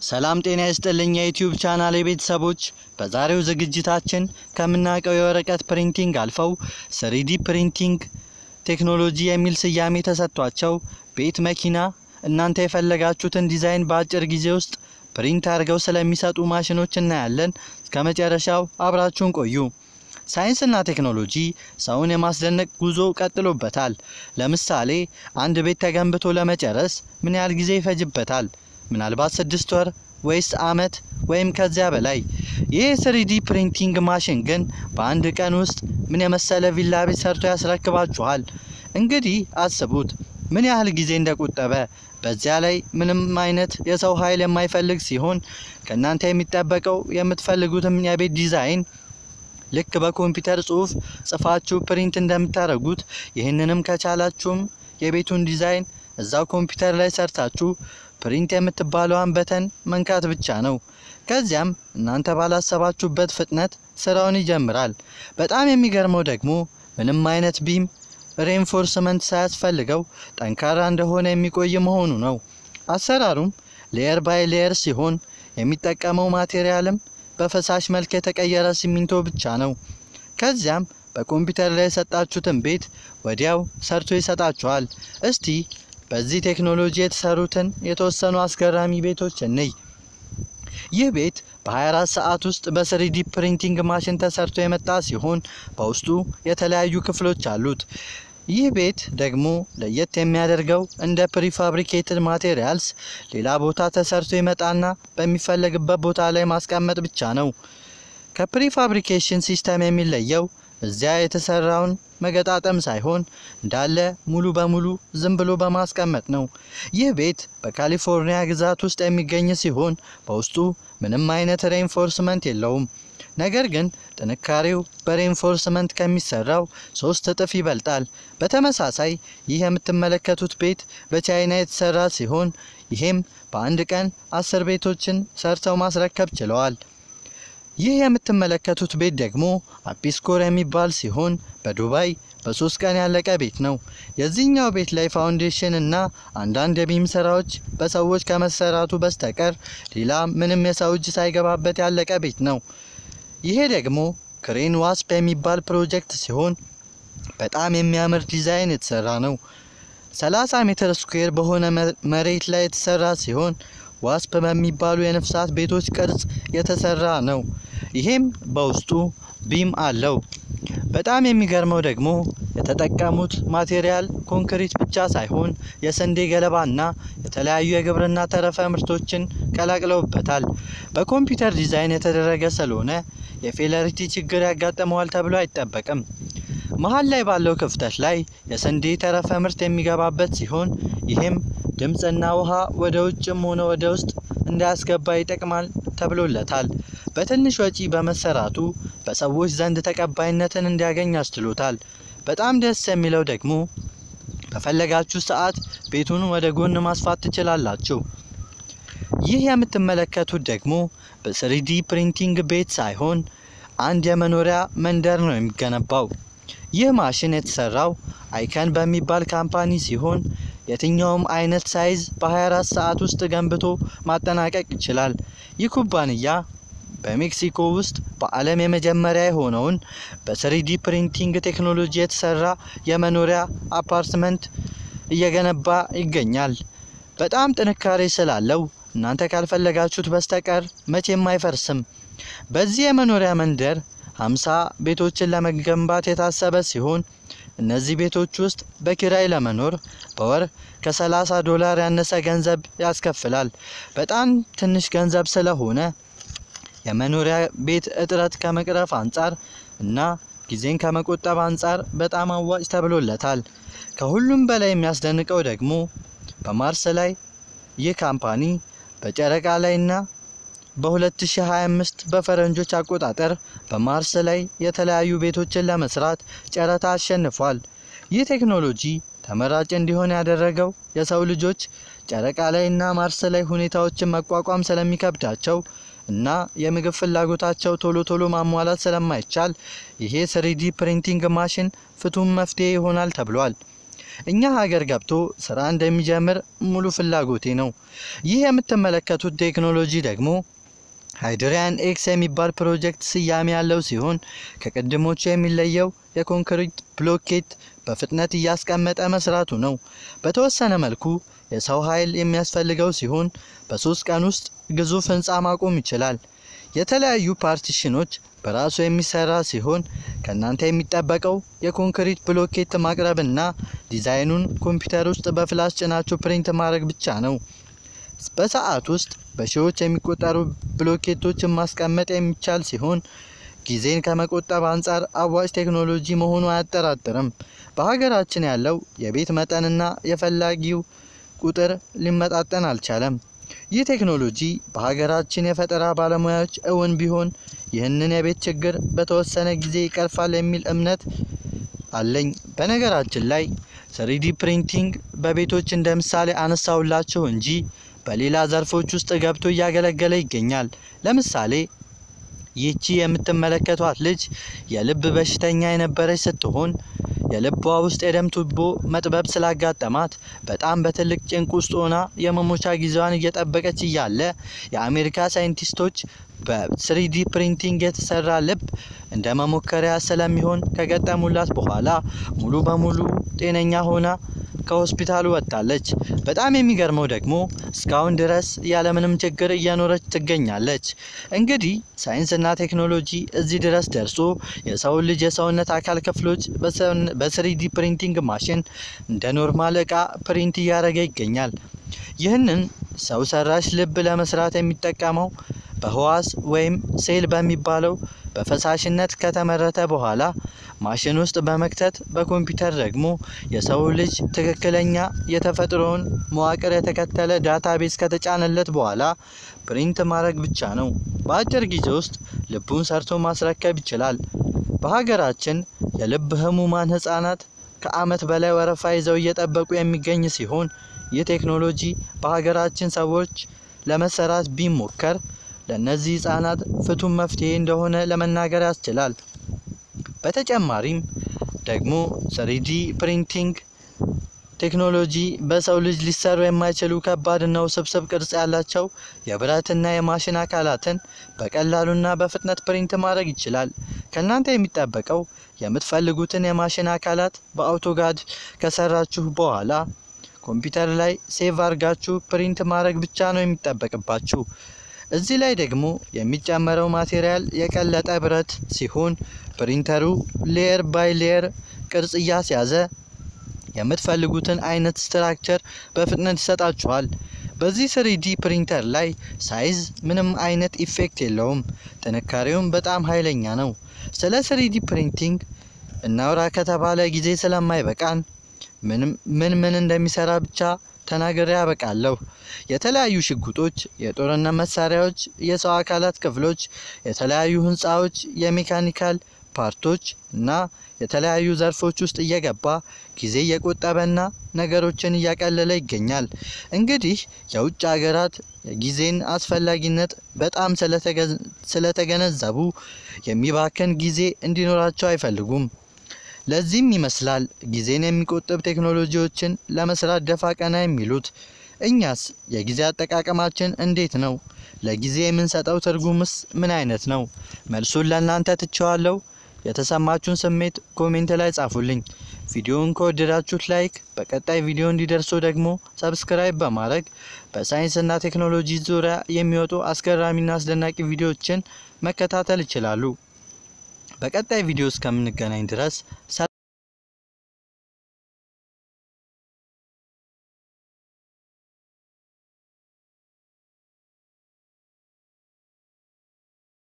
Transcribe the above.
ሰላም ጤና ይስጥልኝ የዩቲዩብ ቻናል ቤተሰቦች፣ በዛሬው ዝግጅታችን ከምናውቀው የወረቀት ፕሪንቲንግ አልፈው ስሪዲ ፕሪንቲንግ ቴክኖሎጂ የሚል ስያሜ ተሰጥቷቸው ቤት፣ መኪና እናንተ የፈለጋችሁትን ዲዛይን በአጭር ጊዜ ውስጥ ፕሪንት አድርገው ስለሚሰጡ ማሽኖች እናያለን። እስከ መጨረሻው አብራችሁን ቆዩ። ሳይንስና ቴክኖሎጂ ሰውን የማስደነቅ ጉዞ ቀጥሎበታል። ለምሳሌ አንድ ቤት ተገንብቶ ለመጨረስ ምን ያህል ጊዜ ይፈጅበታል? ምናልባት ስድስት ወር ወይስ አመት ወይም ከዚያ በላይ። ይህ ስሪዲ ፕሪንቲንግ ማሽን ግን በአንድ ቀን ውስጥ ምን የመሰለ ቪላ ቤት ሰርቶ ያስረክባችኋል። እንግዲህ አስቡት ምን ያህል ጊዜ እንደቆጠበ። በዚያ ላይ ምንም አይነት የሰው ኃይል የማይፈልግ ሲሆን ከእናንተ የሚጠበቀው የምትፈልጉትም የቤት ዲዛይን ልክ በኮምፒውተር ጽሑፍ ጽፋችሁ ፕሪንት እንደምታደርጉት ይህንንም ከቻላችሁም የቤቱን ዲዛይን እዛው ኮምፒውተር ላይ ሰርታችሁ ፕሪንት የምትባለዋን በተን መንካት ብቻ ነው። ከዚያም እናንተ ባላሰባችሁበት ፍጥነት ስራውን ይጀምራል። በጣም የሚገርመው ደግሞ ምንም አይነት ቢም ሬንፎርስመንት ሳያስፈልገው ጠንካራ እንደሆነ የሚቆይ መሆኑ ነው። አሰራሩም ሌየር ባይ ሌየር ሲሆን የሚጠቀመው ማቴሪያልም በፈሳሽ መልክ የተቀየረ ሲሚንቶ ብቻ ነው። ከዚያም በኮምፒውተር ላይ የሰጣችሁትን ቤት ወዲያው ሰርቶ ይሰጣችኋል። እስቲ በዚህ ቴክኖሎጂ የተሰሩትን የተወሰኑ አስገራሚ ቤቶች እንይ። ይህ ቤት በ24 ሰዓት ውስጥ በስሪዲ ፕሪንቲንግ ማሽን ተሰርቶ የመጣ ሲሆን በውስጡ የተለያዩ ክፍሎች አሉት። ይህ ቤት ደግሞ ለየት የሚያደርገው እንደ ፕሪፋብሪኬትድ ማቴሪያልስ ሌላ ቦታ ተሰርቶ ይመጣና በሚፈለግበት ቦታ ላይ ማስቀመጥ ብቻ ነው። ከፕሪፋብሪኬሽን ሲስተም የሚለየው እዚያ የተሰራውን መገጣጠም ሳይሆን እንዳለ ሙሉ በሙሉ ዝም ብሎ በማስቀመጥ ነው። ይህ ቤት በካሊፎርኒያ ግዛት ውስጥ የሚገኝ ሲሆን በውስጡ ምንም አይነት ሬንፎርስመንት የለውም። ነገር ግን ጥንካሬው በሬንፎርስመንት ከሚሰራው ሶስት እጥፍ ይበልጣል። በተመሳሳይ ይህ የምትመለከቱት ቤት በቻይና የተሰራ ሲሆን ይሄም በአንድ ቀን አስር ቤቶችን ሰርተው ማስረከብ ችለዋል። ይህ የምትመለከቱት ቤት ደግሞ አፒስኮር የሚባል ሲሆን በዱባይ በሶስት ቀን ያለቀ ቤት ነው። የዚህኛው ቤት ላይ ፋውንዴሽን እና አንዳንድ የቢም ስራዎች በሰዎች ከመሰራቱ በስተቀር ሌላ ምንም የሰው እጅ ሳይገባበት ያለቀ ቤት ነው። ይሄ ደግሞ ክሬን ዋስፕ የሚባል ፕሮጀክት ሲሆን በጣም የሚያምር ዲዛይን የተሰራ ነው። 30 ሜትር ስኩዌር በሆነ መሬት ላይ የተሰራ ሲሆን ዋስፕ በሚባሉ የነፍሳት ቤቶች ቅርጽ የተሰራ ነው። ይሄም በውስጡ ቢም አለው። በጣም የሚገርመው ደግሞ የተጠቀሙት ማቴሪያል ኮንክሪት ብቻ ሳይሆን የስንዴ ገለባና የተለያዩ የግብርና ተረፈ ምርቶችን ቀላቅለውበታል። በኮምፒውተር ዲዛይን የተደረገ ስለሆነ የፌለሪቲ ችግር ያጋጥመዋል ተብሎ አይጠበቅም። መሀል ላይ ባለው ክፍተት ላይ የስንዴ ተረፈ ምርት የሚገባበት ሲሆን ይህም ድምፅና ውሃ ወደ ውጭም ሆነ ወደ ውስጥ እንዳያስገባ ይጠቅማል ተብሎለታል። በትንሽ ወጪ በመሰራቱ በሰዎች ዘንድ ተቀባይነትን እንዲያገኝ አስችሎታል። በጣም ደስ የሚለው ደግሞ በፈለጋችሁ ሰዓት ቤቱን ወደ ጎን ማስፋት ትችላላችሁ። ይህ የምትመለከቱት ደግሞ በስሪዲ ፕሪንቲንግ ቤት ሳይሆን አንድ የመኖሪያ መንደር ነው የሚገነባው። ይህ ማሽን የተሰራው አይከን በሚባል ካምፓኒ ሲሆን የትኛውም አይነት ሳይዝ በ24 ሰዓት ውስጥ ገንብቶ ማጠናቀቅ ይችላል። ይህ ኩባንያ በሜክሲኮ ውስጥ በዓለም የመጀመሪያ የሆነውን በስሪዲ ፕሪንቲንግ ቴክኖሎጂ የተሰራ የመኖሪያ አፓርትመንት እየገነባ ይገኛል። በጣም ጥንካሬ ስላለው እናንተ ካልፈለጋችሁት በስተቀር መቼም አይፈርስም። በዚህ የመኖሪያ መንደር 50 ቤቶችን ለመገንባት የታሰበ ሲሆን እነዚህ ቤቶች ውስጥ በኪራይ ለመኖር በወር ከ30 ዶላር ያነሰ ገንዘብ ያስከፍላል። በጣም ትንሽ ገንዘብ ስለሆነ የመኖሪያ ቤት እጥረት ከመቅረፍ አንጻር እና ጊዜን ከመቆጠብ አንጻር በጣም አዋጭ ተብሎለታል። ከሁሉም በላይ የሚያስደንቀው ደግሞ በማርስ ላይ ይህ ካምፓኒ በጨረቃ ላይና በ2025 በፈረንጆች አቆጣጠር በማርስ ላይ የተለያዩ ቤቶችን ለመስራት ጨረታ አሸንፏል። ይህ ቴክኖሎጂ ተመራጭ እንዲሆን ያደረገው የሰው ልጆች ጨረቃ ላይና ማርስ ላይ ሁኔታዎችን መቋቋም ስለሚከብዳቸው እና የምግብ ፍላጎታቸው ቶሎ ቶሎ ማሟላት ስለማይቻል ይሄ ስሪዲ ፕሪንቲንግ ማሽን ፍቱን መፍትሄ ይሆናል ተብሏል። እኛ ሀገር ገብቶ ስራ እንደሚጀምር ሙሉ ፍላጎቴ ነው። ይህ የምትመለከቱት ቴክኖሎጂ ደግሞ ሃይድሪያን ኤክስ የሚባል ፕሮጀክት ስያሜ ያለው ሲሆን ከቅድሞቹ የሚለየው የኮንክሪት ብሎኬት በፍጥነት እያስቀመጠ መስራቱ ነው። በተወሰነ መልኩ የሰው ኃይል የሚያስፈልገው ሲሆን በሶስት ቀን ውስጥ ግዙፍ ህንፃ ማቆም ይችላል። የተለያዩ ፓርቲሽኖች በራሱ የሚሰራ ሲሆን ከእናንተ የሚጠበቀው የኮንክሪት ብሎኬት ማቅረብና ዲዛይኑን ኮምፒውተር ውስጥ በፍላሽ ጭናችሁ ፕሪንት ማድረግ ብቻ ነው። በሰዓት ውስጥ በሺዎች የሚቆጠሩ ብሎኬቶችን ማስቀመጥ የሚቻል ሲሆን ጊዜን ከመቆጠብ አንጻር አዋጭ ቴክኖሎጂ መሆኑ አያጠራጥርም። በሀገራችን ያለው የቤት መጠንና የፈላጊው ቁጥር ሊመጣጠን አልቻለም። ይህ ቴክኖሎጂ በሀገራችን የፈጠራ ባለሙያዎች እውን ቢሆን ይህንን የቤት ችግር በተወሰነ ጊዜ ይቀርፋል የሚል እምነት አለኝ። በነገራችን ላይ ስሪዲ ፕሪንቲንግ በቤቶች እንደ ምሳሌ አነሳውላችሁ እንጂ በሌላ ዘርፎች ውስጥ ገብቶ እያገለገለ ይገኛል። ለምሳሌ ይህቺ የምትመለከቷት ልጅ የልብ በሽተኛ የነበረች ስትሆን የልቧ ውስጥ የደም ቱቦ መጥበብ ስላጋጠማት በጣም በትልቅ ጭንቅ ውስጥ ሆና የመሞቻ ጊዜዋን እየጠበቀች እያለ የአሜሪካ ሳይንቲስቶች በስሪዲ ፕሪንቲንግ የተሰራ ልብ እንደ መሞከሪያ ስለሚሆን ከገጠሙላት በኋላ ሙሉ በሙሉ ጤነኛ ሆና ከሆስፒታሉ ወጥታለች። በጣም የሚገርመው ደግሞ እስካሁን ድረስ ያለምንም ችግር እየኖረች ትገኛለች። እንግዲህ ሳይንስና ቴክኖሎጂ እዚህ ድረስ ደርሶ የሰውን ልጅ የሰውነት አካል ክፍሎች በስሪዲ ፕሪንቲንግ ማሽን እንደ ኖርማል እቃ ፕሪንት እያደረገ ይገኛል። ይህንን ሰው ሰራሽ ልብ ለመስራት የሚጠቀመው በህዋስ ወይም ሴል በሚባለው በፈሳሽነት ከተመረተ በኋላ ማሽን ውስጥ በመክተት በኮምፒውተር ደግሞ የሰው ልጅ ትክክለኛ የተፈጥሮውን መዋቅር የተከተለ ዳታቤዝ ከተጫነለት በኋላ ፕሪንት ማድረግ ብቻ ነው። በአጭር ጊዜ ውስጥ ልቡን ሰርቶ ማስረከብ ይችላል። በሀገራችን የልብ ህሙማን ህጻናት ከአመት በላይ ወረፋ ይዘው እየጠበቁ የሚገኝ ሲሆን ይህ ቴክኖሎጂ በሀገራችን ሰዎች ለመሰራት ቢሞከር ለእነዚህ ህጻናት ፍቱን መፍትሄ እንደሆነ ለመናገር ያስችላል። በተጨማሪም ደግሞ ስሪዲ ፕሪንቲንግ ቴክኖሎጂ በሰው ልጅ ሊሰሩ የማይችሉ ከባድና ውስብስብ ቅርጽ ያላቸው የብረትና የማሽን አካላትን በቀላሉና በፍጥነት ፕሪንት ማድረግ ይችላል። ከእናንተ የሚጠበቀው የምትፈልጉትን የማሽን አካላት በአውቶጋድ ከሰራችሁ በኋላ ኮምፒውተር ላይ ሴቭ አድርጋችሁ ፕሪንት ማድረግ ብቻ ነው የሚጠበቅባችሁ። እዚህ ላይ ደግሞ የሚጨመረው ማቴሪያል የቀለጠ ብረት ሲሆን ፕሪንተሩ ሌየር ባይ ሌየር ቅርጽ እያስያዘ የምትፈልጉትን አይነት ስትራክቸር በፍጥነት ይሰጣችኋል። በዚህ ስሪዲ ፕሪንተር ላይ ሳይዝ ምንም አይነት ኢፌክት የለውም። ጥንካሬውም በጣም ኃይለኛ ነው። ስለ ስሪዲ ፕሪንቲንግ እናውራ ከተባለ ጊዜ ስለማይበቃን ምን ምን እንደሚሰራ ብቻ ተናግሬ ያበቃለሁ። የተለያዩ ሽጉጦች፣ የጦርነት መሳሪያዎች፣ የሰው አካላት ክፍሎች፣ የተለያዩ ህንፃዎች፣ የሜካኒካል ፓርቶች እና የተለያዩ ዘርፎች ውስጥ እየገባ ጊዜ እየቆጠበና ነገሮችን እያቀለለ ይገኛል። እንግዲህ የውጭ ሀገራት የጊዜን አስፈላጊነት በጣም ስለተገነዘቡ የሚባክን ጊዜ እንዲኖራቸው አይፈልጉም። ለዚህም ይመስላል ጊዜን የሚቆጥብ ቴክኖሎጂዎችን ለመስራት ደፋ ቀና የሚሉት። እኛስ የጊዜ አጠቃቀማችን እንዴት ነው? ለጊዜ የምንሰጠው ትርጉምስ ምን አይነት ነው? መልሱን ለእናንተ ትቼዋለሁ። የተሰማችሁን ስሜት ኮሜንት ላይ ጻፉልኝ። ቪዲዮውን ከወደዳችሁት ላይክ፣ በቀጣይ ቪዲዮ እንዲደርሱ ደግሞ ሰብስክራይብ በማድረግ በሳይንስና ቴክኖሎጂ ዙሪያ የሚወጡ አስገራሚና አስደናቂ ቪዲዮዎችን መከታተል ይችላሉ። በቀጣይ ቪዲዮ እስከምንገናኝ ድረስ